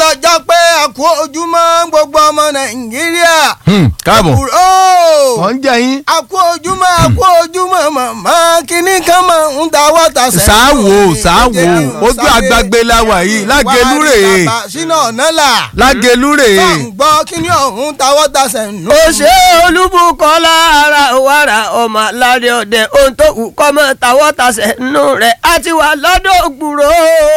ọjọ́ pé a kú ojúmọ́ gbogbo ọmọ nàìjíríà. káàbọ̀ Àbúrò wọ́n ń jẹ yín. a kú ojúmọ́ a kú ojúmọ́ màmá kínní kan máa ń dáwọ́ tasẹ̀. sáwò sáwò ojú àgbàgbé la wà yìí lágẹlú rèé sínú ọ̀nà là. lágẹlú rèé. gbọ́ kínní ọ̀hún dáwọ́ tasẹ̀ nù. ó ṣe olúbukọ́lá ara wàrà ọmọ alárẹ̀ ọ̀dẹ ohun tó kù kọ́mọ tàwọ́ tasẹ̀ nù rẹ̀ á ti wà lọ́dọ̀ ògbúrò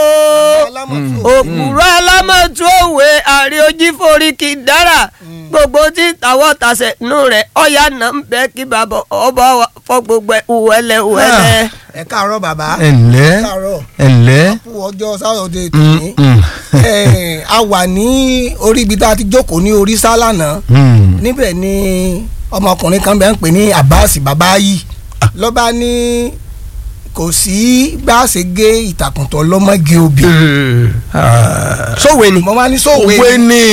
ògbúrò alámọ̀tún òwe àrí ojí forí kì í dára gbogbo tí tàwọ́ tasẹ̀ nù rẹ̀ ọ̀yà náà ń bẹ́ kí bàbá ọba fọ gbogbo ẹ̀ wẹ́lẹ́ wẹ́lẹ́. ẹ káàárọ̀ bàbá. ẹ ǹlẹ́ ẹ káàárọ̀. ẹ ǹlẹ́. kú ọjọ́ sáwọ́dẹ tòní. Eh, a wà ní orí ibi tá a ti jókòó ní orí sálànà níbẹ̀ ni ọmọkùnrin kan bẹ́ẹ̀ ń pè ní Abbas babayi lọ́ba ní kò sí bá a ṣe gé ìtàkùn tó lọ́mọ́gé obì. sówe ni. mo máa ní sóòwe òwe ni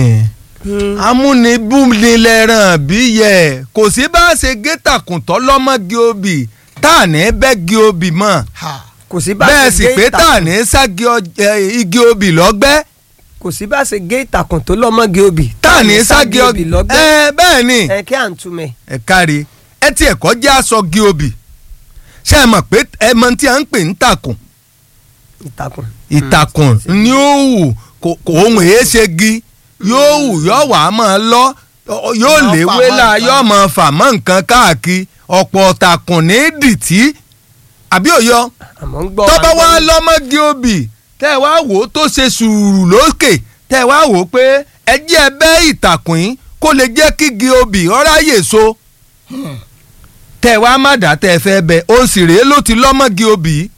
amúnibúnilẹ̀ràn bí yẹ kò sí bá a ṣe gé tàkùntọ́ lọ́mọ́gé obì tá à ní bẹ́gì obì mọ́ Ha. kò sí bá bẹ́ẹ̀ ṣe sì gé pé tá à ìtàkùn- ní ságì ọj- eh, igi obì lọ́gbẹ́ kò sí bá ṣe gé ìtàkùn tó lọ́mọ́gé obì. tá à ní ságì obì obì lọ́gbẹ́. ẹ bẹ́ẹ̀ ni ẹ kí à ń túmẹ̀. ẹ kárí ẹ tí ẹ̀kọ́ jẹ́ aṣọ gi obì ṣé ẹ mọ̀ pé ẹ mọ̀ tí a ń pè ń tàkùn ìtàkùn. ìtàkùn ni ó wù kò kò ohun èé ṣe gi yóò wù yóò wà á máa lọ ọ- yóò Yóò léwé fà mọ́ la nǹkan. yóò máa fà mọ́ nǹkan káàkiri ọ̀pọ̀ tàkùn ní dìtì àbí òyọ àmọ́ ń gbọ́ tọ́ba wa wá lọ́mọ́gi obì tẹ́ ẹ wá wò ó tó ṣe sùúrù lókè tẹ́ ẹ wá wò ó pé ẹ jẹ́ ẹ bẹ́ ìtàkùn yín kó lè jẹ́ kí gi obì ọ̀ráyè so tẹ́ ẹ wá má dá tẹ́ ẹ fẹ́ bẹ òun sì rèé ló ti lọ́mọ́gi obì yìí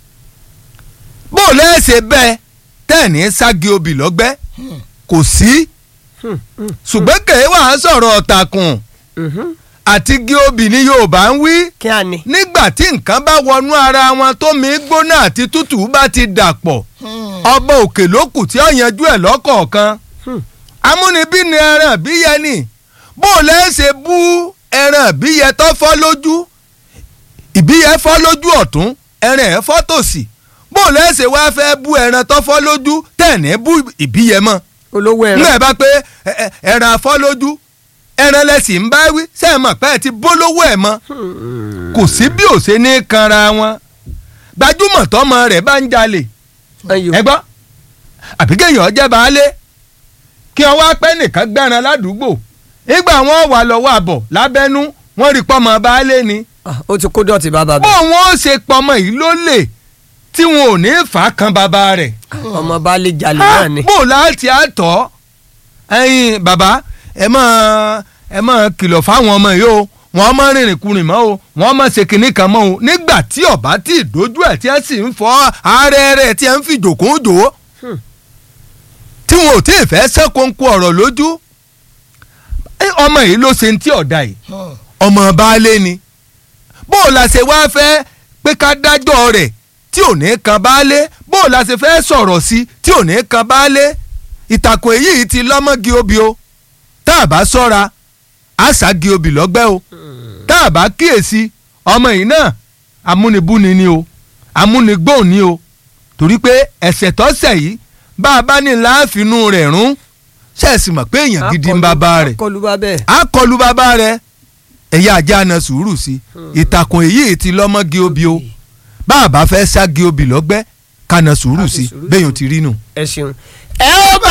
bó o lẹ́sẹ̀ bẹ́ẹ̀ tẹ́ ẹ̀ ní sági obì lọ́gbẹ́ kò sí ṣùgbọ́n kèé wà á sọ̀rọ̀ ọ̀tàkùn àti gi obì ní Yorùbá ń wí kí a ní. nígbà tí nǹkan bá wọnú ara wọn tómi gbóná àti tútù bá ti dàpọ̀ ọba òkè ló kù tí ó yanjú ẹ̀ lọ́kọ̀ọ̀kan amúnibí ni ẹran ìbíyẹ ni bó o lẹ́ ṣe bú ẹran ìbíyẹ tó fọ́ lójú ìbíyẹ fọ́ lójú ọ̀tún ẹran ẹ̀ fọ́ tòsì bó o lẹ́ ṣe wá fẹ́ bú ẹran tó fọ́ lójú tẹ̀ní bú ìbíyẹ mọ́ olówó ẹran. nígbà bá pé ẹ- ẹ- ẹran afọ́lójú ẹran lẹ́sìn ń bá wí sẹ́ẹ̀ mọ̀ pé ẹ ti bólówó ẹ̀ mọ́ kò sí bí ò ṣe ní kanra wọn gbajúmọ̀ tọmọ rẹ̀ bá ń jalè Ayò. ẹ gbọ́ àbí kéèyàn jẹ́ baálé kí wọ́n wá pẹ́ nìkan gbẹ́ran ládùúgbò nígbà wọn wà lọ́wọ́ àbọ̀ lábẹ́nú wọ́n rí pọ́mọ baálé ni Ah, ó ti kó dọ̀tí bàbá bó mi. wọn ó ṣe pọ́mọ yìí ló lè tí wọn ò ní fà á kan bàbá rẹ̀ ọmọ baálé jalè Ah, náà ni. bó láti àtọ̀ ẹ̀yin bàbá ẹ máa ẹ máa kìlọ̀ fáwọn ọmọ yìí o wọ́n máa rìnrìn kurìn mọ́ o wọ́n máa ṣe kinní kan mọ́ o nígbà tí ọ̀bá tí ìdójú ẹ̀ tí ẹ sì ń fọ́ ààrẹ rẹ̀ tí ẹ ń fi jòkó jò ó tí wọn ò tí ì fẹ́ sẹ́kọ̀ǹkù ọ̀rọ̀ lójú ẹ, ọmọ yìí ló ṣe ń tí ọ̀dà yìí ọmọ baálé ni bó o la ṣe wá fẹ́ pé ká dájọ́ rẹ̀ tí ò ní kan baálé bó o la ṣe fẹ́ sọ̀rọ̀ sí tí ò ní kan baálé ìtàkùn èyí ti lọ́mọ́gi obì o tá a bá sọ́ra àṣàgi obì lọ́gbẹ́ o tá a bá kíyèsí ọmọ yìí náà amúnibúni ni o amúnigbóhùn ni o torí pé ẹ̀ṣẹ̀ tọ́sẹ̀ yìí bá a bá ní láàfínú rẹ̀ rún ṣẹ́ẹ̀sì mọ̀ pé èèyàn gidi ń bàbá rẹ̀ kọlu bá bẹ́ẹ̀. a kọlu bàbá rẹ ẹ̀yà ajá na sùúrù sí ìtàkùn èyí ti lọ́mọ́gi obì o bá a bá fẹ́ ságì obì lọ́gbẹ́ ká na sùúrù Ká fi sí sùúrù bẹ́ẹ̀ sí. yóò ti rí nù. ẹ ṣeun. ẹ ó bá